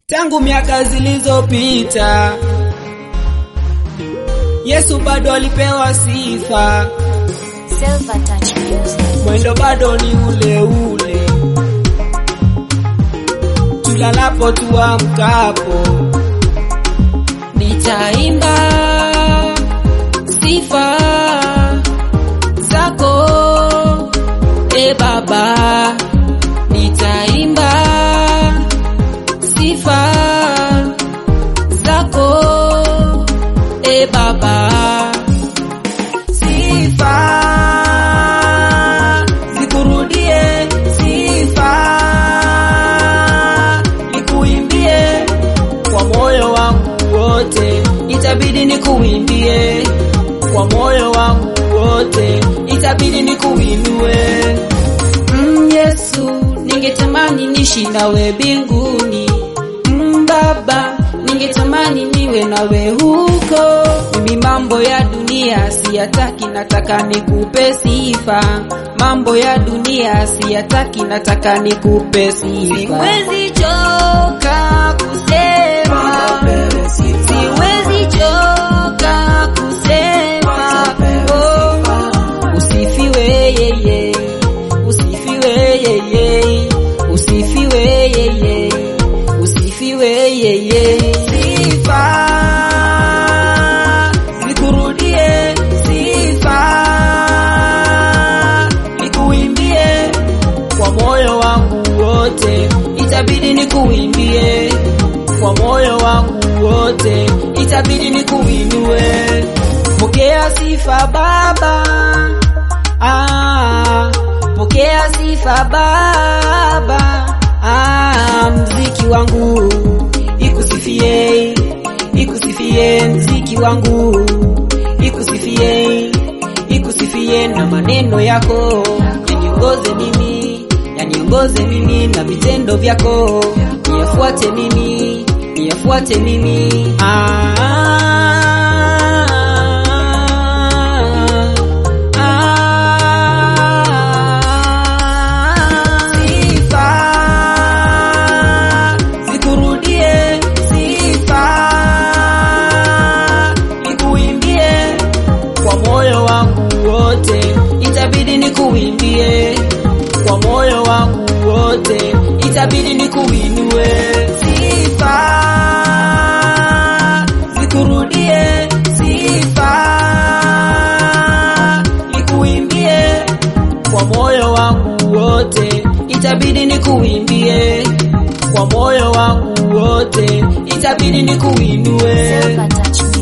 Tangu miaka zilizopita, Yesu bado alipewa sifa, Silver Touch Music. mwendo bado ni ule ule, tulalapo tuamkapo, nitaimba sifa zako e Baba, nitaimba sifa zako e Baba, sifa zikurudie, sifa nikuimbie kwa moyo wangu wote, itabidi nikuimbie kwa moyo wangu wote, itabidi nikuinue mm, Yesu, ningetamani nishi nawe mbinguni mm, Baba, ningetamani niwe nawe huko. Mimi mambo ya dunia siyataki, nataka nikupe sifa. Mambo ya dunia siyataki, nataka nikupe sifa. Siwezi choka kusema, siwezi choka kusema oh, usifiwe yeye, usifiwe yeye, usifiwe yeye, usifiwe yeye. Sifa zikurudie, sifa nikuimbie kwa moyo wangu wote, itabidi nikuimbie kwa moyo wangu wote, itabidi nikuinue. Pokea sifa Baba, ah, pokea sifa Baba, ah, mziki wangu ikusifie, ikusifie mziki wangu ikusifie, ikusifie na maneno yako yaniongoze mimi, yaniongoze mimi na vitendo vyako niyafuate mimi, niyafuate mimi ah, ah, sifa zikurudie, sifa nikuimbie kwa moyo wangu wote, itabidi nikuimbie kwa moyo wangu wote, itabidi nikuinue. Sifa zikurudie, sifa nikuimbie kwa moyo wangu wote, itabidi nikuimbie kwa moyo wangu wote, itabidi nikuinue. Silver Touch Music.